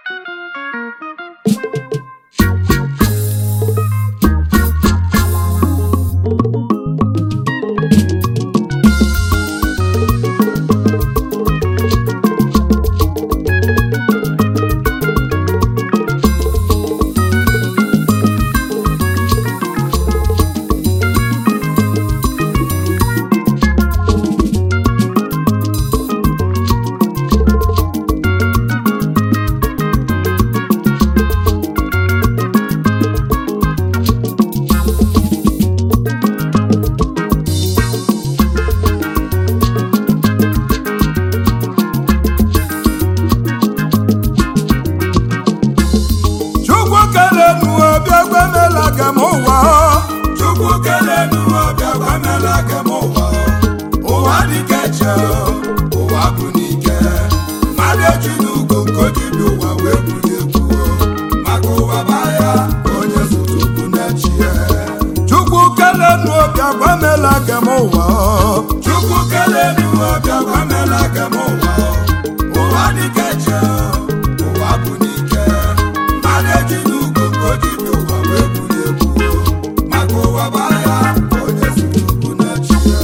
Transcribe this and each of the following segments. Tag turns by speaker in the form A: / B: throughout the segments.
A: chukwu kelenu ọbịa gwemela gị m ụwa
B: Chukwu kelenu ọbịa gwamela gị m ụwa ụwa dịka eche ụwa bụ n'ike mmadụ eji n'ugo nke ojibi ụwa wee buli egwu maka ụwa baa ya onye zụtụkwu na-echi ya
A: chukwu kelenu ọbịa gwemela gị m ụwa
B: Chukwu kelenu ọbịa gwamela gị m ụwa ụwa dịka eche ụwa bụ n'ike mmadụ eji n'ugo nke ojibi ụwa wee buli egwu maka ụwa baa ya onye zụtụkwu na-echi ya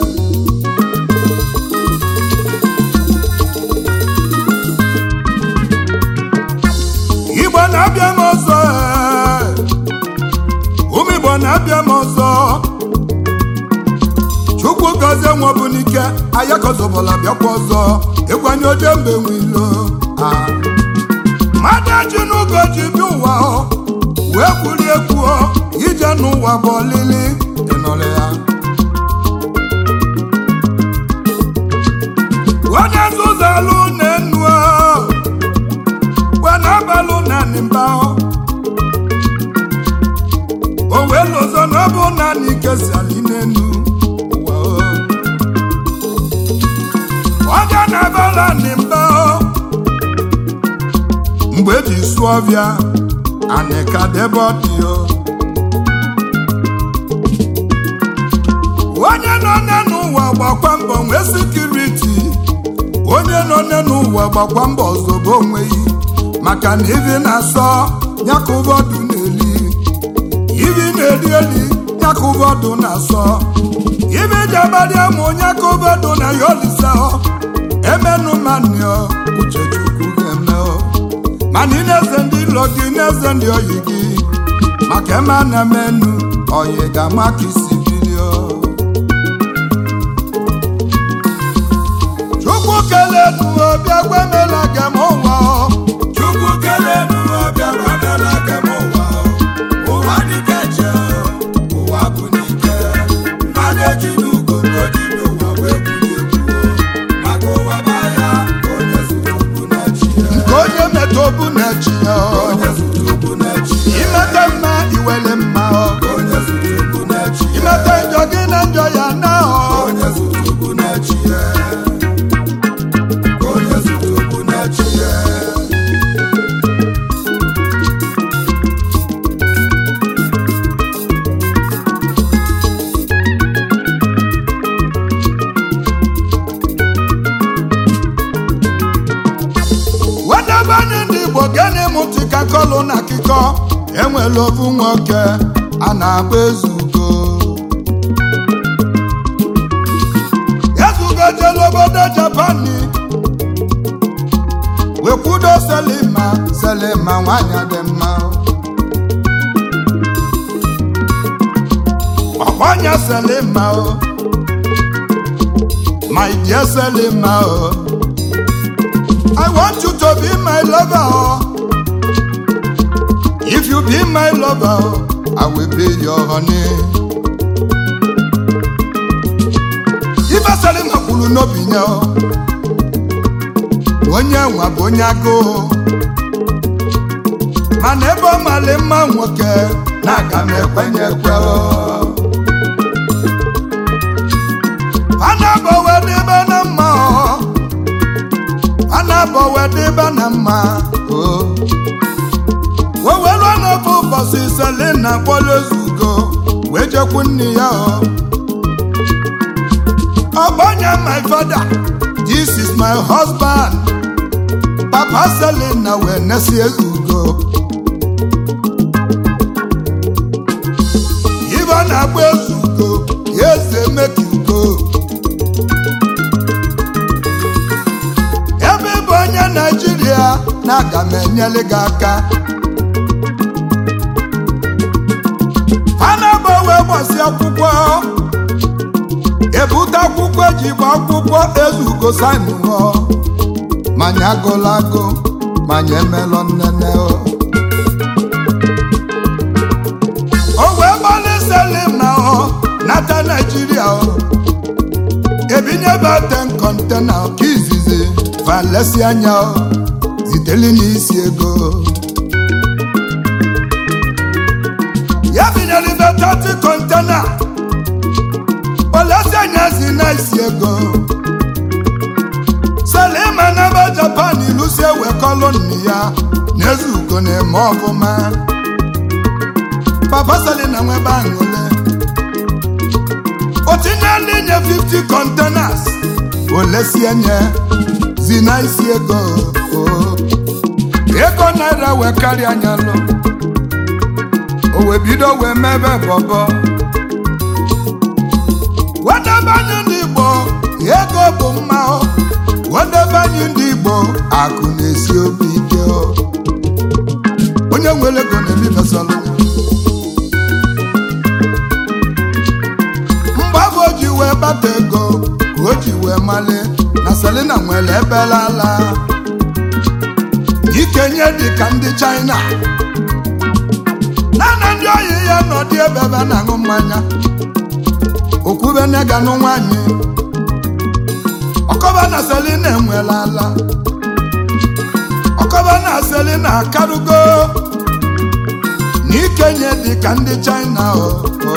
A: igbo na-abịa m ọzọ ee. ụmụ igbo na-abịa m ọzọ chukwu gọzie nwa bụ n'ike ayakọzọbụla bịakwa ọzọ ịkwanye oje mgbe nwilo Ah. mmadụ eji n'ụgọ ji bịa ụwa ọ, wee kwuri ekwu ọ, ije n'ụwa bụ ọlịlị ịnọrọ ya onye nzuzu alụ na-enu ọ, wee na-abalụ naanị mba ọ. o wee lụzọ na ọ bụ naanị ike si alị n'enu ụwa ọ. onye na-abala naanị mba ọ. mgbe eji sụọ ọbịa anị ka debe ọ dị ọ. onye nọ n'ụwa gbakwa mbọ nwee sikiriti onye nọ n'ụwa gbakwa mbọ zobe onweghị maka na ivi na-asọ ya ka ụbọdụ na-eli ivi na-eli eli ya ka ụbọdụ na-asọ ivi jabadị amụ onye ka ụbọdụ na ya olisa emenu manio uchechukwu ga-eme ọ. mana ị na-eze ndị ilo gị na-eze ndị oyi gị maka eme na menu oyi ga-ama ka isi bilio chukwu kelenu ọbịa gwemela gị m ụwa ọ.
B: Chukwu kelenu ọbịa gwamela gị m ụwa ụwa dịka eche ụwa bụ n'ike mmadụ eji n'ugo nke ojibi ụwa wee bulie egwu maka ụwa baa ya onye zụrụ okwu na-echi ya
A: nke onye metụ obu na-echi ya ọ.
B: onye zụrụ okwu na-echi ya
A: imete mma iwele mma ọ.
B: onye zụrụ okwu na-echi ya
A: imete njọ gị na njọ ya na ọ.
B: onye zụrụ okwu na-echi ya onye zụrụ okwu na-echi ya
A: wedebe anyị ndị igbo gịnị mụtị ka kọlụ na akịkọ enwere ofu nwoke a na-agba ezugo ezugo jere obodo japani wekwudo selima selima nwanyị dị mma ọgbanya selima o my dear selima o I want you to be my lover. oh. If you be my lover, oh, I will be your honey. Ife Salima kwuru n'obi ya oh. onye nwa bụ onye agụụ mana ebe ọ mali mma nwoke na-aga m ekwenye ekwe oh. a na-agbanwe n'ebe na mma oh. a na-abọwe dịba na mma o wewelu n'ofe ụbọchị selina kpọrọ ezugo wee jekwu nne ya o ọgbanya my father this is my husband papa papa selina wee nesi ezugo ibe na-agba ezugo ya eze mekiugo ebe ịbụ onye naijiria na aga m enyere gị aka a na-agbanwe gbasi akwụkwọ ebute akwụkwọ eji gba akwụkwọ ezugo sainụọ manya agụla agụ manya emelọ nnene o o wee gbalị selim na ọ nata naijiria o ebinye baten kọntena ka izizi valesi anya o ziteli n'isi ego ya binyere ibe 30 kọntena olesi anya si na isi ego selima n'ebe japan ilusi ewekọlụ nne ya na-ezu ugo na-eme ọfụma papa selina nwebe aṅụle o tinye ndị nye 50 containers olesie nye zi na isi ego o ego naira wee karịa anya lụ o wee bido wee mebe bọbọ wedebe anyị ndị igbo ego bụ mma o wedebe anyị ndị igbo akụ na-esi obi ike o onye nwere ego na-emebesala mgbe afọ o ji wee bata ego ka o ji wee mali na selina nwere ebelala ikenye dị ka ndị china naanị ndị oyi ya nọ dị ebe ebe a na-aṅụ mmanya okwube neganụ nwanyị ọkọba na selina enwela ala ọkọba na selina akarugo na ikenye dị ka ndị china o o.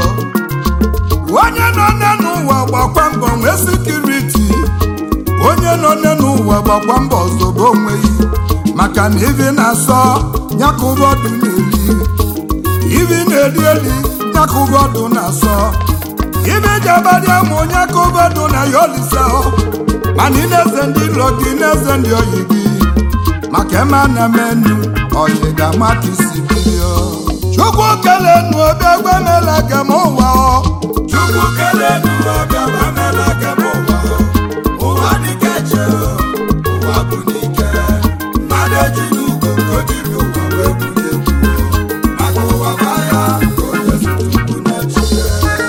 A: onye nọ nne n'ụwa gbakwa mbọ nwee sikiriti onye nọ nne n'ụwa gbakwa mbọ zobe onweghị maka na ivi na-asọ nyakụbọdụ na-eli ivi na-eli eli nyakụbọdụ na-asọ ibi jabadị amụ nyakụbọdụ na ya olise mana ị na-eze ndị ilo gị na-eze ndị oyi gị maka eme na menu oyi ga-ama ka isi bido chukwu kelee nu obi egwemela gem ụwa ọ
B: Chukwu kelee n'ụwa bịa gbamela gị m ụwa ụwa dịka eche ụwa bụ n'ike mmadụ eji n'ugwu nke ojiri ụwa wee bulie egwu maka ụwa gba ya ka onye zụtụkwu n'echiche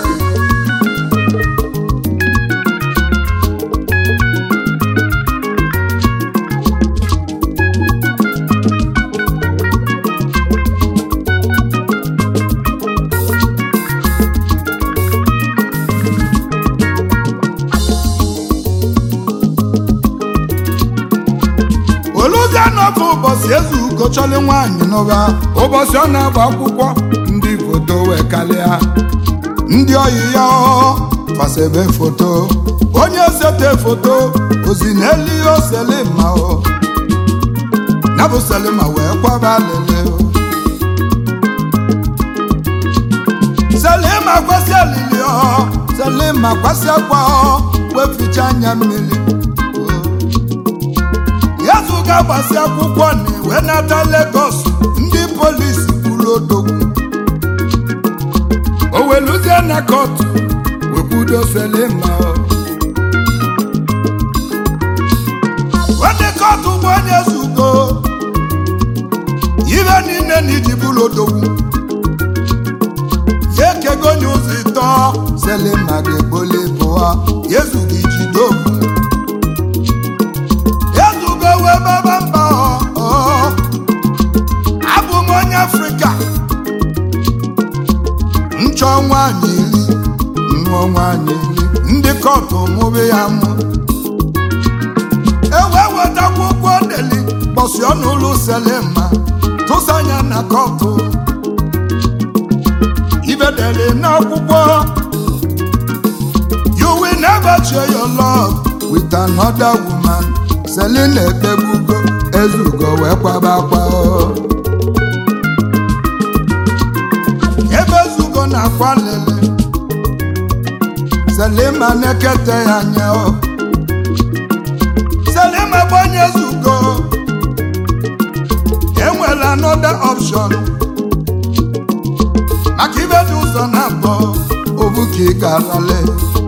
A: oluzie n'ofe ụbọchị eze ugo chọlị nwaanyị n'ụra ụbọchị ọ na-agba akwụkwọ ndị foto wee kalịa ndị oyi ya fasebe foto onye sete foto ozi n'elu ihe oselima o ya bụ selima wee kwaba lele o selima kwasị alili ọ selima kwasị akwa ọ wee ficha anya mmiri o yezu ga-agbasi akwụkwọ na iwe nata Lagos ndị polisi kwuru odogwu o weluzie na kọtụ wekwudo selima onye kọtụ bụ onye zugo ibe niile na iji bụrụ odogwu ya ekego nye ụzọ ịtọ selima ga-eboli bụa yezu gị jide okwu ezugo wee baba mba ọ abụ m onye afrịka nchọ nwaanyị iri nṅụọ nwaanyị iri ndị kọtụ mụbe ya mụ ewe weta akwụkwọ deli kpọsi ọnụ ụlọ selema tụsa anya na kọtụ ibedeli n'akwụkwọ you will never share your love with another woman selina ekpegbugo ezugo wee kwaba akwa o. ebe ezugo na-akwa lele selima na-ekete ya anya o. selima bụ onye ezugo junction maka ibe dị ụzọ na-abọ obu ka ị ga-alale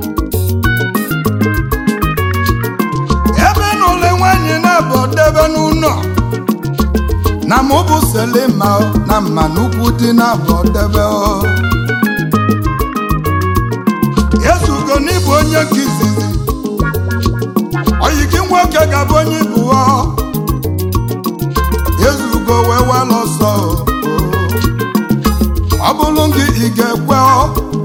A: ebe na ụlọ nwanyị na-abọ debe n'ụlọ na mụ bụ selima na mma n'ukwu dị na-abọ debe ọ ezugo n'ịbụ onye ka izizi oyi gị nwoke ga-abụ onye ibu ọ ezugo wee wala ọsọ ọ bụrụ gị ị ga-ekwe ọ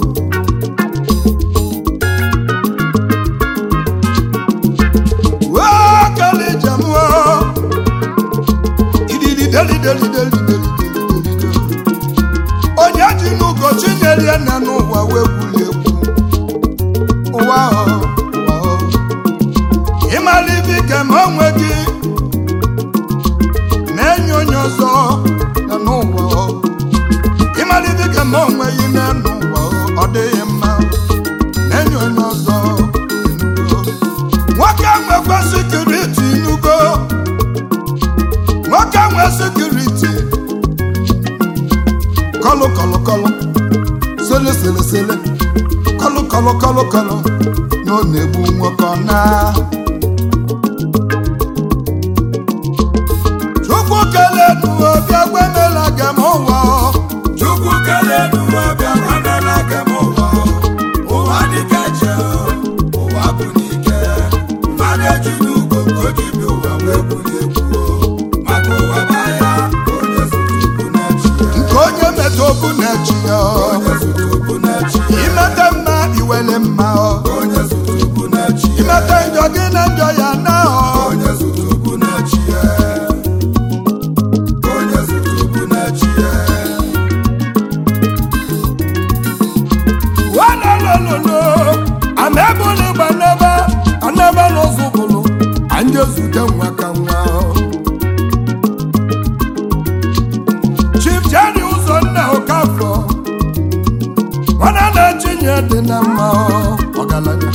A: wee kele ijem ọ ididi deli deli deli deli deli deli onye ji n'ugo chinyere ya na n'ụwa wee gwuli egwu ụwa ọ ụwa ọ ịmara ibe ike ma onwe gị na-enye onye ọzọ nọ n'ụwa ọ. ịmara ibe ike ma onwe gị na-enye ụwa ọ, ọ dịghị mma na-enye onye ọzọ enugo. nwoke nwekwa sekuriti nugo nwoke nwe sekuriti kọlụ kọlụ kọlụ sele sele sele kọlụ kọlụ kọlụ kọlụ na ọ na-egbu nwoke ọ na chukwu kelee nuwe bịa gwemela gị m ụwa
B: Chukwu kelee n'ụwa bịa gbamela gị m ụwa ụwa dịka eche ụwa bụ n'ike mmadụ eji n'ugo ka o ji bi ụwa wee bulie egwu maka ụwa baya onye zụrụ ukwu na-achị ya
A: nke onye meta okwu na-echi ya
B: onye zụrụ ukwu na-achị ya
A: imete mma iwele mma
B: onye zụrụ ukwu na-achị ya
A: imete njọ gị na njọ ya na
B: onye zụrụ ukwu na-achị ya onye zụrụ ukwu na-achị ya
A: walolololo ama ebuli gbanebe anebe n'ụzọ bụlụ anyị ezute nwa ka nwa chief jeri ụzọ nna okafọ nwana na-echinye dị na mma ọgaranya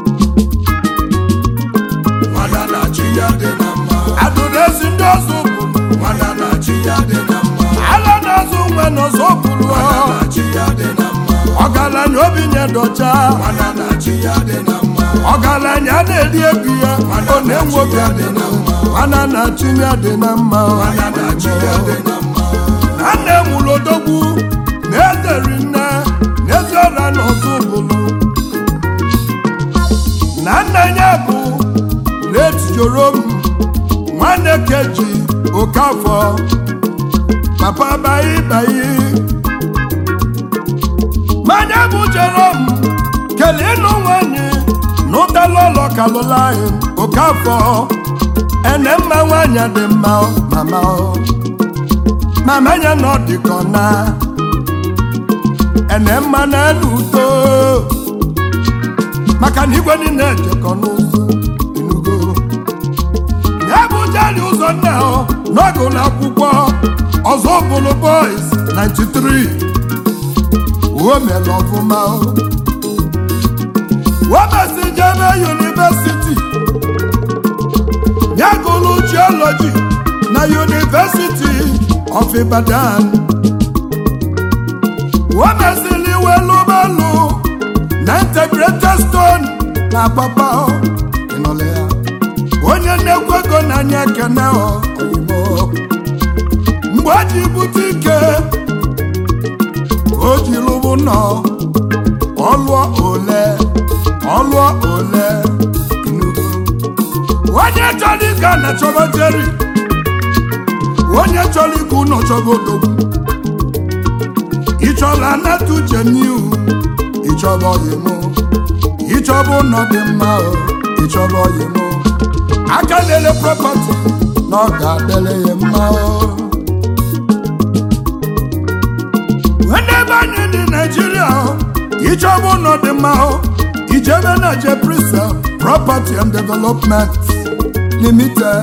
B: nwada na-achị ya dị na mma
A: adụrụ ezi ndị ọzọ bụlụ
B: nwada na-achị ya dị na mma
A: ala na-azụ nwe n'ọzọ bụlụ
B: nwada na-achị ya dị na mma
A: ọgaranya obi nye dọcha
B: nwada na-achị ya dị na mma
A: ọgaranya na-eri ego ya ọ na-enwe obi adị na mma mana na chinya dị na mma
B: nwada na-achị ya dị na mma
A: na nna enwuru odogwu na-ezeri nne na-ezi ọra n'ọzọ bụlụ na nna ya bụ retjorom nwanne keji okafọ papa bayi bayi manya bụ jerom kelee ịnụ nwanyị n'ụtalụ ụlọ kalụlaị okafọ ene mma nwanyị dị mma ọ, mama ọ. mama ya nọ dịkọ na ene mma na elu udo maka na igwe niile ejekọ n'ụzọ enugo ya bụ jali ụzọ nna ọ n'oge ụlọ akwụkwọ ọzọ bụlụ boys 93 o mere ọfụma o wemesi jebe yunivesiti ya gụrụ jiọlọji na yunivesiti of Ibadan wemesili welụbelu na integrated stone na papa ịnọle ya onye nnekwu ego n'anya ekene ọ oyimo mgbe o ji bute ike o ji lụbụ nọ ọlụọ ole ọlụọ ole inugo onye chọrọ ịga na chọba jeri onye chọrọ ịga ụlọ chọba odogwu ịchọla anata uche n'ihu ịchọba ọyịmụ ịchọba ụlọ dị mma o ịchọba ọyịmụ aka lele propati na ọ ga-adịle ya mma o ndị ebe anyị dị naijiria ịchọba ụlọ dị mma o ijebe na jeprisa property and development limited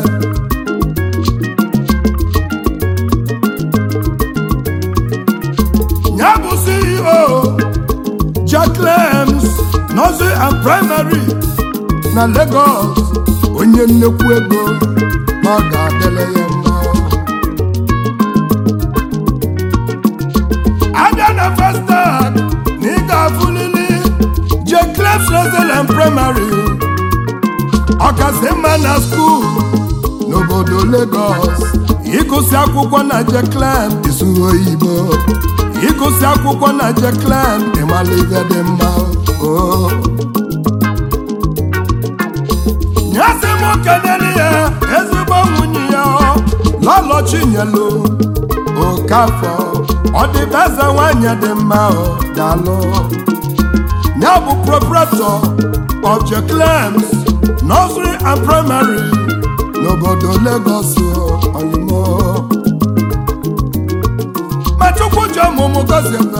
A: ya bụ ceo jaclems nursery and primary na lagos onye nnekwu ego na ọ ga-adịle ya mma praịmarị ọkasị mma na skuul n'obodo Lagos ịgụsị akwụkwọ na Jeklen isuru oyibo ịgụsị akwụkwọ na Jeklen ịmala ibe dị mma o nyasị m kenere ya ezigbo nwunye ya lọlọ chinyelu okafọ ọ dịbe eze nwanyị dị mma ọ dalụ ya bụ proprietor of Jeklems nursery and primary n'obodo Lagos oyimo ma chukwu ji ọmụmụ gozie ebe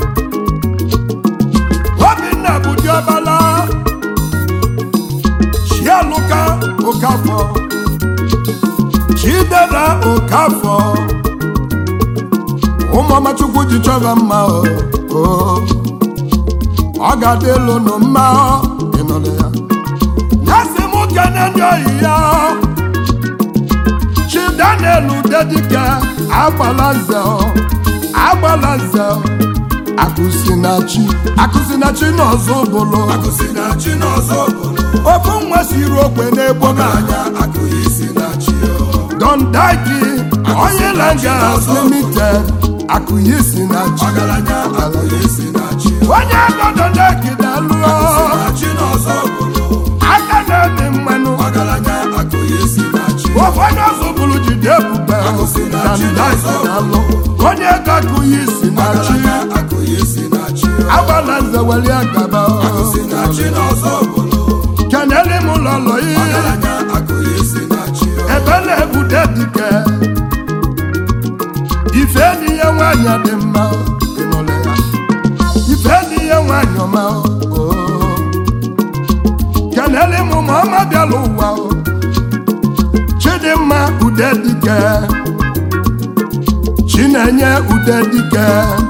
A: Obinna bụ diọbala Chialuka Okafọ Chidera Okafọ ụmụọma chukwu ji chọba mma o o. ọ ga-adị elu nụ mma ịnụrụ ya ya sị m kene ndị oyi ya Chidaniel Udedike agbala nze agbala nze akụsinachi akụsinachi n'ọzọ bụlụ
B: akụsi na chi n'ọzọ obodo
A: ofu nwa siri okwe n'egbo n'anya
B: anya akụghị isi na chi o
A: Don Daki onye Langas Limited akụyi si na chi
B: ọgaranya akụghị isi na chi
A: onye ego Don Daki dalụọ
B: akụsi na chi n'ọzọ obodo
A: aka na-eme mmanụ
B: ọgaranya akụghị isi na chi
A: ụfọdụ ọzọ bụrụ jide ebube
B: Akụsi na
A: Don
B: chi
A: Daki
B: n'ọzọ
A: dalụ onye ego akụyi si na chi
B: ọgaranya akụghị isi na chi
A: agbala nze weli agaba
B: akụsi na chi n'ọzọ obodo
A: kenele m lọlọ ihe
B: ọgaranya akụghị isi na chi
A: ebe na-ebute dike ife enyi ya nwanyị dị mma ịnụrụ ya ife enyi ya nwanyị ọma o kenele m ma ọma bịala ụwa o chidimma ude dike chinenye ude dike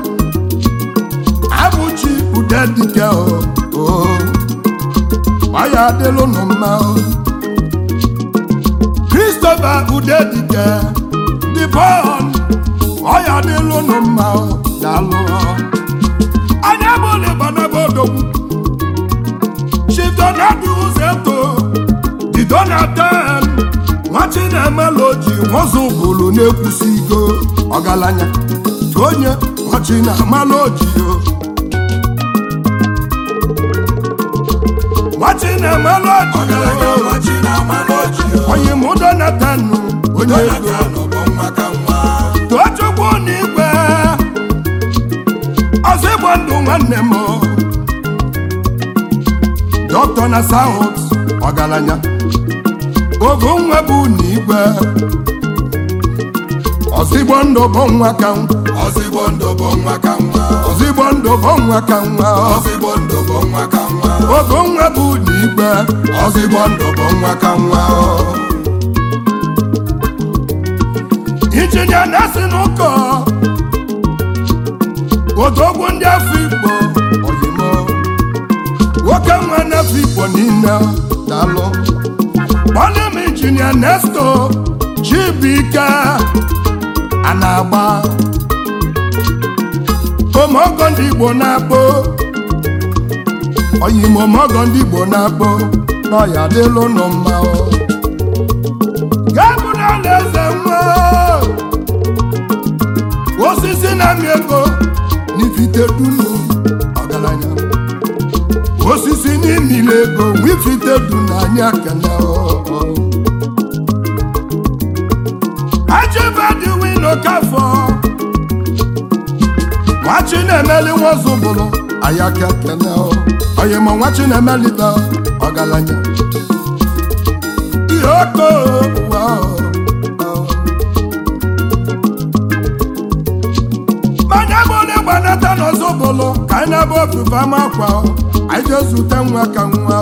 A: abụchi ude dike o o ọ ya adịlụ nụ mma o Christopher Udedike the born ọya dịlụ nụ mma ọ, daalụ anya bụlụ gbanaba odogwu chidonadu uzeto didonatan nwachi na-emela oji nwụzụ bụrụ na-ekwusi igo ọgaranya tu onye nwachi na-amala oji o nwachi na-emela oji
B: ọgaranya
A: o
B: nwa chi na-ama n'oji o
A: onye mụ donatanu onye ego
B: Jonathan bụ nwa ka nwa
A: tochukwu n'igwe ọzọ ịgba ndụ nwanne m dọkịta na saut ọgaranya ogo nwa bụ n'igwe ọzọ igbo ndụ bụ nwa ka nwa
B: ozigbo ndụ bụ nwa ka nwa
A: ọzọ igbo ndụ bụ nwa ka nwa
B: ozigbo ndụ bụ nwa ka nwa
A: ogo nwa bụ n'igwe
B: ozigbo ndụ bụ nwa ka nwa
A: injinia na-esi n'ụkọ odogwu ndị afọ igbo oyimo nwoke nwa n'afọ igbo niile dalụ kpọlịm injinia nesto chibike a na-agba omogo ndị igbo na-akpọ oyimo omogo ndị igbo na-akpọ n'ọya dịlụ nụ mma o. Gabụ n'ala eze nwa osisi na-amị ego n'ifite dunu ọgaranya osisi n'imile ego nwifite du n'anya kene ajibadị wino kafọ nwachi na-emeli nwazụbụrụ ayaka kene oyimo nwachi na-emelite ọgaranya ihe oko ụwa manya bụ onye gbanata n'ọzọbụlụ ka anyị na-aba ofufe ama akwa anyị jee zute nwa ka nwa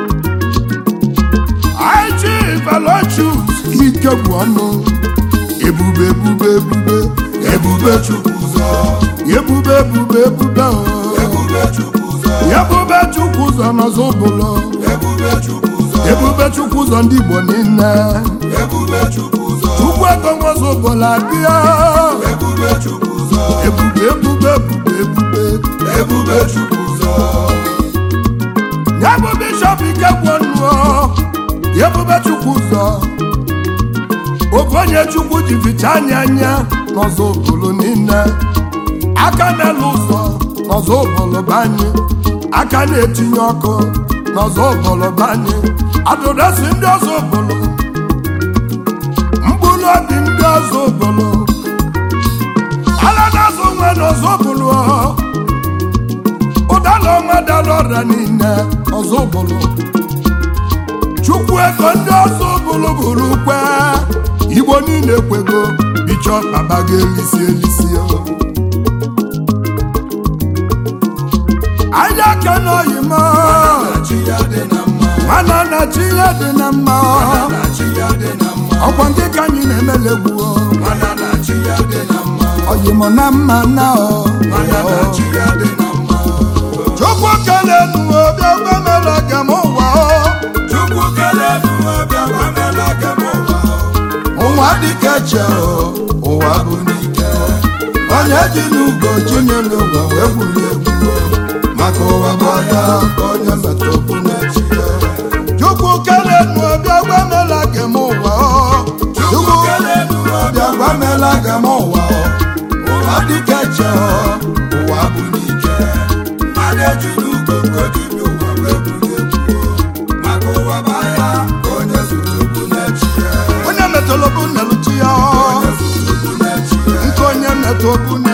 A: anyị chi velochus ike bụ ọnụ ebube ebube ebube
B: ebube chukwu ụzọ
A: ebube ebube ebube o.
B: ebube chukwu ụzọ
A: ebube chukwu ụzọ n'ọzọbụlụ
B: ebube chukwu ụzọ
A: ebube chukwu ụzọ ndị igbo niile
B: ebube chukwu ụzọ
A: chukwu ego nwazọbụlụ abịa
B: ebube chukwu ụzọ
A: ebube ebube ebube ebube
B: ebube chukwu ụzọ
A: ya bụ bishọp ebube chukwu ụzọ ofu onye chukwu ji ficha anya anya n'ọzọ obodo niile aka na-elu ụzọ n'ọzọ obodo banye aka na-etinye ọkụ n'ọzọ obodo banye adụresi ndị ọzọ obodo mkpụrụ obi ndị ọzọ obodo ala na-azụ nwe n'ọzọ obodo ụdala ọnwa dara ọrịa niile ọzọ obodo chukwu ego ndị ọzọ obodo bụrụ kwe igbo niile kwego bichọp baba ga-elisi elisi anya aka n'oyi m
B: chi ya dị na mma
A: mana na chi ya dị na mma
B: na chi ya dị na mma
A: ọkwa ndị ka anyị na-emelegbu
B: mana na chi ya dị na mma
A: oyi m na mma na
B: mana na chi ya dị na mma
A: chukwu kele nuwe bịa gwemere gị m ụwa
B: chukwu kelee n'ụwa bịa gbamela gị m ụwa
A: ụwa dịka eche ụwa bụ n'ike onye ji n'ugo chinyere ụwa wee gwurie egwu maka ụwa bụ ọya ka onye metụ okwu na-echi ya chukwu kele nuwe bịa gwemere gị m ụwa
B: chukwu kelee n'ụwa
A: bịa gwamela gị m ụwa
B: ụwa
A: dịka eche ụwa bụ n'ike
B: mmadụ eji n'ugo nke dibịa ụwa wee bulie egwu maka ụwa bụ ahịa ka onye zụrụ okwu na-echi ya
A: onye metụrụ bụ nneluchi ya
B: onye zụrụ okwu na-echi ya
A: nke onye metụ okwu